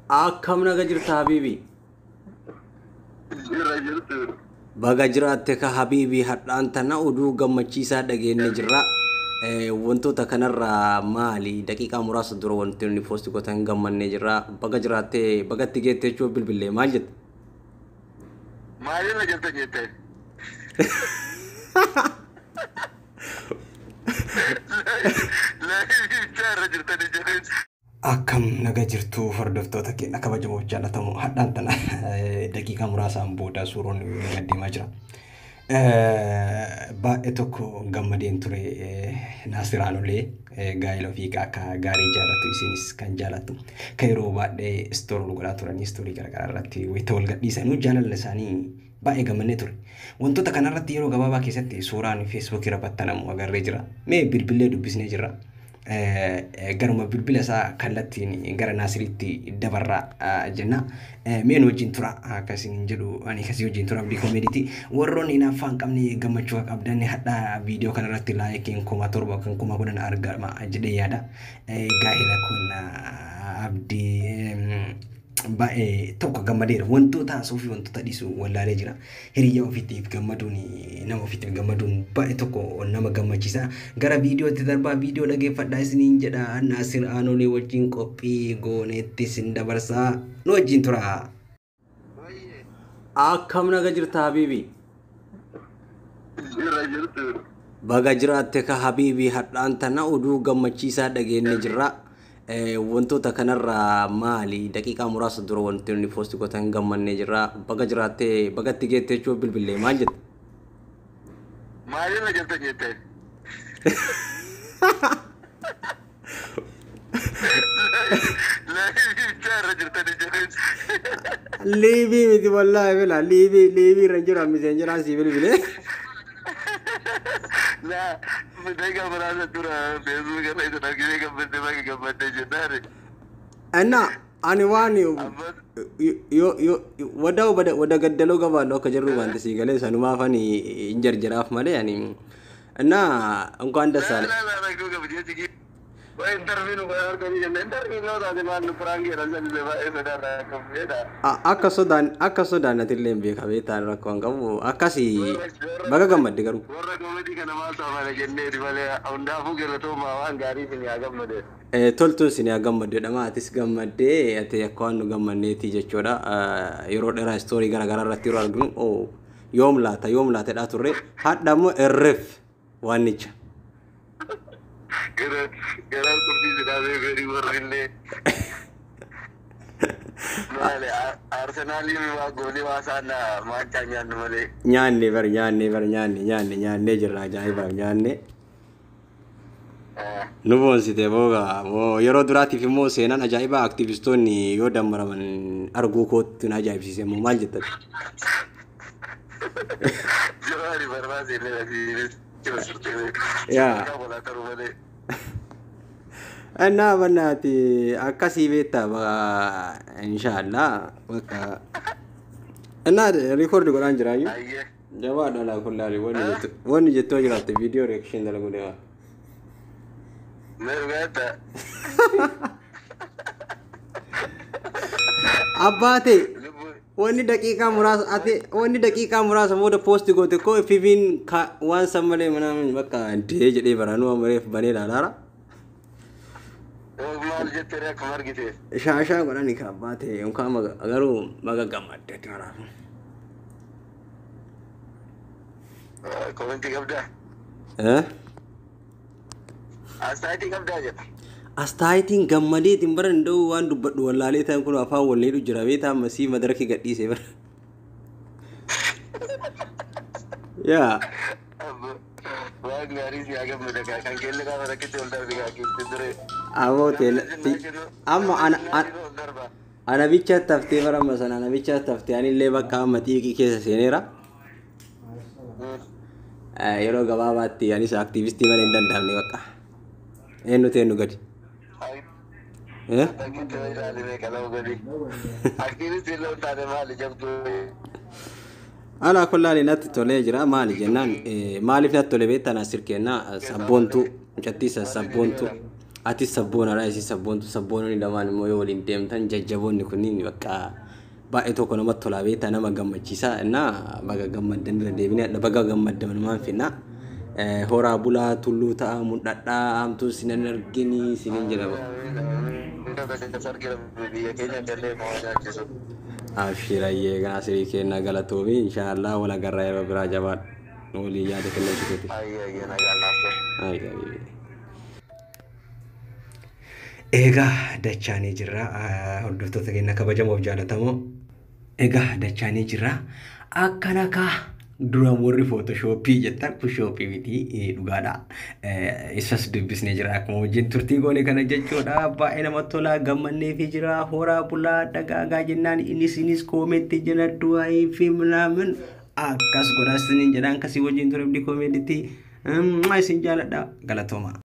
Akkam naga jirta Habiibii? Jira jirtu. Baga jiraatte ka Habiibii hadhaan tana oduu gammachiisaa dhageenye jirra. Eh, Wantoota kanarraa maali? Daqiiqaa muraasa dura wanti inni poosti gootan gammannee jirra. Baga jiraattee bagatti geettee jechuun bilbilee maal jette? Maalirra jirta jette? Laayif irra jirtani jedheen. Akkam naga jirtu hordoftoota keenya kabajamoo jaallatamu hadhaan tana daqiiqaa muraasaan booda suuroon gaddeemaa jira. Baay'ee tokko gammadeen ture Naasiraanolee gaa'ela ofii akka gaarii jaallatu isinis kan jaallattu kan yeroo baay'ee istoorol godhaa turanii istoorii garaagaraa irratti wayita wal gadhiisanuu jaalala isaanii baay'ee gammannee ture. Wantoota kanarratti yeroo gabaabaa keessatti suuraan feesbuukii irra battanamu agarree jira. Mee bilbilee dubbisnee jirra. garuma bilbila isaa kallattiin gara naasiriitti dabarraa jenna. Meen wajjin tura akkasiin jedhu ani akkasii wajjin tura abdii koomeediiti. Warroonni hin afaan qabne gammachuu qabdan hadhaa viidiyoo kanarratti laayikiin kuma torba kan kuma kudhan argama jedhee yaada. Gaa'ela kun abdii baay'ee tokko gammadeera wantoota haasoo fi wantoota dhiisuu wallaalee jira hiriyyaa ofiitiif gammaduun nama ofiitiif gammaduun baay'ee tokko nama gammachiisa gara viidiyootti darbaa viidiyoo dhageeffadhaa isiniin jedha naasir aanolee wajjin qophii gooneetti sin dabarsaa nu wajjin tura. Akkam naga jirta Habiibii? Jira jirtu. Baga jiraatte ka Habiibii hadhaan tana oduu gammachiisaa dhageenye jirra. wantoota kanarraa maali daqiiqaa muraasa dura wanti inni poosti gootan gammannee jirra baga jiraattee bagatti geettee jechuun bilbilee maal jette? Maalirra jirta jette? Laayif irra jirtani jedheen. Liibii miti wallaahi bila liibii liibii irra jira miseen jiraan si bilbilee. Laa, daga muraasa dura feesbuuk irra isa argitee gammadde baga gammadde jennaani. Enna ani waan Ammas yo yo wada wada wada gaddaloo gabaadhu akka jirru wanti sii galee sanumaaf ani hin jarjaraaf malee ani enna እንኳን ደስ አለ laa laa rakkoo qaba jechi kii. Waa intarviin waa arganii jenna intarviin yoo taate maal nu firaangii jedhan sallisee baay'ee sodaarraa akka fedha. akka sodaan akka sodaannatillee hin beeka beektaan rakkoo hin qabu akkasii baga gammadde garuu Warra koomedii kana maal saafana jenneeti malee hundaafuu galatoomaa waan gaarii isin haa gammade. Eh, toltuun isin haa gammaddeedha atis gammaddee ati akka waan nu gammanneeti jechuudha Eh, yeroo dheeraa istoorii garaagaraa irratti yeroo arginu oh, yoom laata yoom laatedhaa turre hadha immoo irreef waannicha Gara gara qurbii sidaasee fedhii warri illee. Maali Arsenaaliin waa goolii waa isaan maancaa nyaannu malee. nyaanne bar nyaanne bar nyaanne nyaanne nyaannee jirra ajaa'ibaaf nyaanne nu boonsite booga moo yeroo duraatiif immoo seenaan ajaa'ibaa aktiivistoonni yoo dammaraman arguu kootti na ajaa'ibsiise immoo maal jettati Jawaari barbaase illee lafiinis jira sirtee. Yaa. Walaa taruu malee. እና በናት አካሲ ቤታ ኢንሻአላ በቃ እና ሪኮርድ ጎዳን ጅራዩ Ayyee. ጀባ ዶላ ኩላሊ ወን ጀቶ ጅራት ቪዲዮ ሪአክሽን ደለጉ ደዋ Mergaata. አባቴ Lubbuu. ወኒ ደቂቃ ሙራስ አቴ ወኒ ደቂቃ ሙራስ ሞደ ፖስት ጎቴ ኮ ፊቪን ዋን ሰመሌ ምናምን በቃ እንዴ ጀዴ በራኑ መሬፍ በኔ ላላራ Maal jettee akkuma argite. ሻሻ ጎዳኒ ከአባቴ እንኳ ገሩ መገገማደ ራሱ Komentii qabdaa. Astaayitii qabdaa jedha. astaayitiin gammadeetiin bara danda'u waan dubbadhu wallaalee ta'an kun afaan walleedhu jira beetaa masii madaraki gadhiise bara yaa Waan gaarii si haa gammada kaa kan keelle gaafa rakkitti ol darbe kaa keessi ture. aboo teela amma ana ana- ol darba. anabicha taftee bara amma sana anabicha taftee anillee bakka amma xiiqii keessa seeneera Eh, yeroo gabaabaatti anis aktiivistii malee hin danda'amne bakka eenyutu eenyu gadi Eh? Rakkitti yoo ilaaline qalama gadi. Aktiivistii illee hin taane maali jabduu. Alaa kullaali natti tolee jira maali jennaan eh, maaliif natti tole beektaa naasir kennaa sabboontuu mucattii sabboontuu Atis sabboonaadha isin sabboontu sabboononni lamaan immoo yoo waliin deemtan jajjaboonni kunniin bakka baay'ee tokko namatti tolaa beektaa nama gammachiisa innaa baga gammaddan bira deebinee baga gammaddan maan finna. Horaa bulaa tulluu ta'a mul'adhaa hamtuu sinan argini sinin jedhama. biyya keenya gallee moo nyaachisu. Abshirayyee kanaa sirii kennaa galatoomi inshaallah wal agarraa yeroo biraa jabaadha. Walii yaada kennaa jituuti. Ayyee ayyee nagaan naaf ta'e. Egaa dachaanii jirra hordoftoota keenya kabajamoof jaalatamoo. Egaa dachaanii jirra akkana kaa dura warri footooshooppii jettan kun shooppii miti dhugaadha. Isas dubbisnee jira akkuma wajjin turtii goone kana jechuudha baay'ee namatti tolaa gammannee fi jira horaa bulaa dagaagaa jennaan innis innis koomentii jala du'aa fi minaamin akkas godhaa isiniin jedhaan akkasii wajjin ture abdii koomentiitti isin jaaladha galatooma.